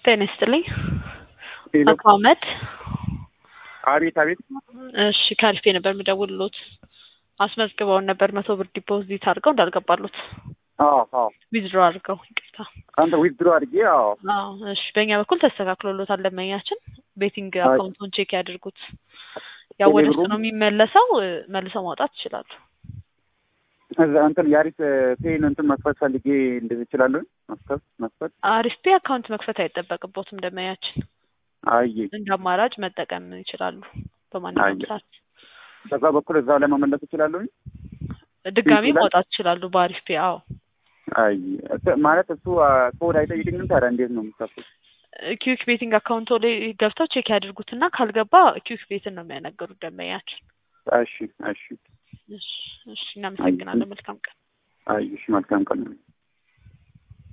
ጤና ይስጥልኝ። ሄሎ አቶ አህመድ አቤት አቤት እሺ ከአሪፍ ነበር የምደውልሎት አስመዝግበውን ነበር መቶ ብር ዲፖዚት አድርገው እንዳልገባሉት አዎ አዎ ዊዝድሮ አድርገው ይቅርታ አንተ ዊዝድሮ አድርጌ አዎ አዎ እሺ በእኛ በኩል ተስተካክሎሎታል ደንበኛችን ቤቲንግ አይ- አካውንቱን ቼክ ያድርጉት ያው ወደ እሱ ቴሌብሩ? ነው የሚመለሰው እ፣ መልሰው ማውጣት ይችላሉ እዛ እንትን የአሪፍ ፔን እንትን መክፈት ፈልጌ እንደዚህ እችላለሁ መክፈት መክፈት አሪፍ ፔ አካውንት መክፈት አይጠበቅቦትም ደንበኛችን አየ እንደ አማራጭ መጠቀም ይችላሉ በማንኛውም አየ። ሰዓት በዛ በኩል እዛው ላይ መመለስ እችላለሁ ድጋሚ ይችላል? ማውጣት ይችላሉ በአሪፍ ፔ አዎ አይ እት- ማለት እሱ አ፣ ኮድ አይጠይቅኝም ታዲያ እንዴት ነው የምከፍቱት ኪዊክ ቤቲንግ አካውንቶ ላይ ገብተው ቼክ ያድርጉትና ካልገባ ኪዊክ ቤትን ነው የሚያናገሩት ደንበኛችን እሺ እሺ እሺ እሺ እናመሰግናለን መልካም ቀን አይ እሺ መልካም ቀን